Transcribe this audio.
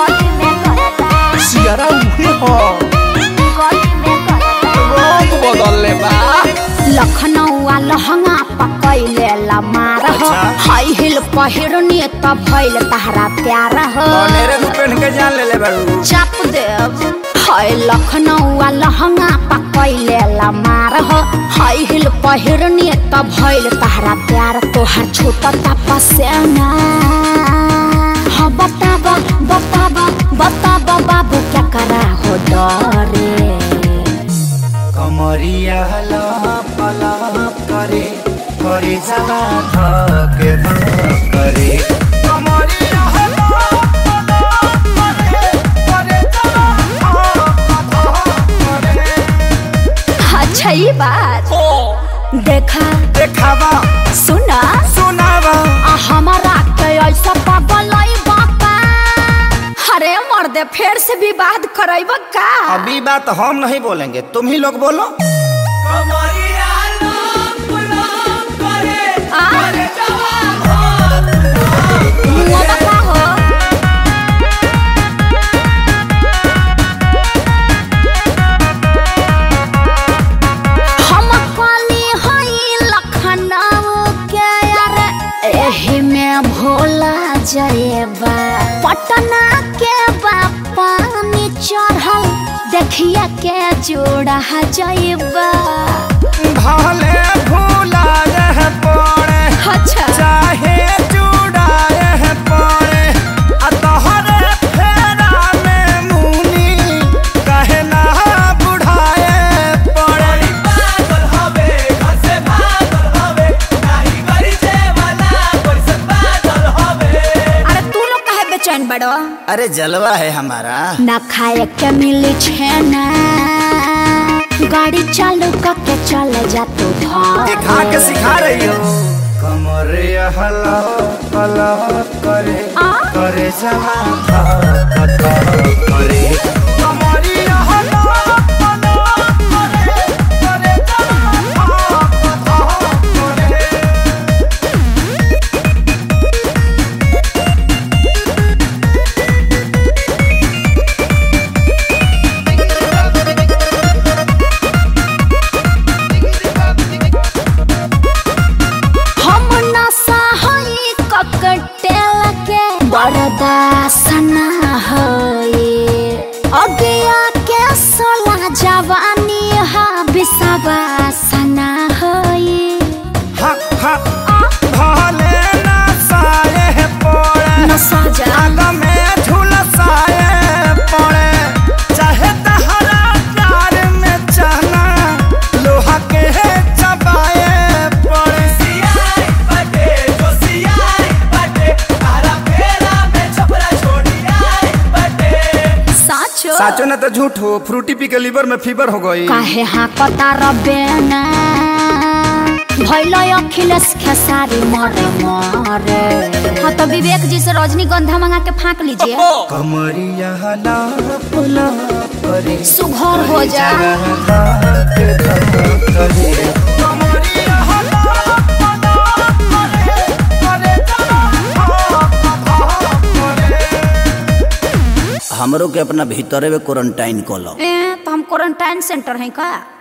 Sierra उहे हो रंग बदलले बा लखनऊ लहंगा पकैले लमार हो अच्छा। हाई हिल पहिरनी त भइल तहरा प्यार हो मेरे को पहन के जान ले ले बारू चाप देव हाय लखनऊ लहंगा पकैले लमार हो हाई हिल पहिरनी त भइल तहरा प्यार तोहर छोटा तपसेना हाँ बताबा बताबा बताबा बाबू क्या करा हो डरे कमरिया लप लप करे करे जगा धके धक करे कमरिया लप लप करे करे जगा धक धक करे अच्छा ये बात ओ देखा देखावा सुना सुनावा आ हमारा के ऐसा पागलई बापा अरे मर्दे फिर से विवाद करैब का अभी बात हम नहीं बोलेंगे तुम ही लोग बोलो आ? मुआ बता हो हम काली हई लखनऊ के यार एही में भोला जयबा पटना के बापा में चढ़ल देखिए के जोड़ा जयबा भले भूला रह पड़े अच्छा चाहे चुड़ाए पड़े आ तोहरे फेरा में मुनी कहे ना बुढ़ाए पड़े अरे तू लोग काहे बेचैन बड़ो अरे जलवा है हमारा ना खाए के मिली छेना गाड़ी चालू करके चल जा तू दिखा के सिखा रही हो कमरे हला हला करे आ? करे जमा था था करे कमरे हला हला करे करे जमा था था करे हम नशा हई ककटेल के बरदासना हई अगिया के सोला जवानी हा बिसावासना हई हा हा भले ना साए पड़े नशा जा आग में झुलसाए पड़े चाहे तहरा प्यार में चना लोहा के चबाए पड़े साचो साचो ना तो झूठ हो फ्रूटी पी के लीवर में फीवर हो गई काहे हाँ कता रबेना भैल अखिलेश खेसारी मरे मरे हाँ तो विवेक जी से रजनीगंधा मंगा के फाँक लीजिए कमरिया लाप लाप करे सुघर हो जा हमरो के अपना भीतरे में क्वारंटाइन कलो ए तो हम क्वारंटाइन सेंटर हैं का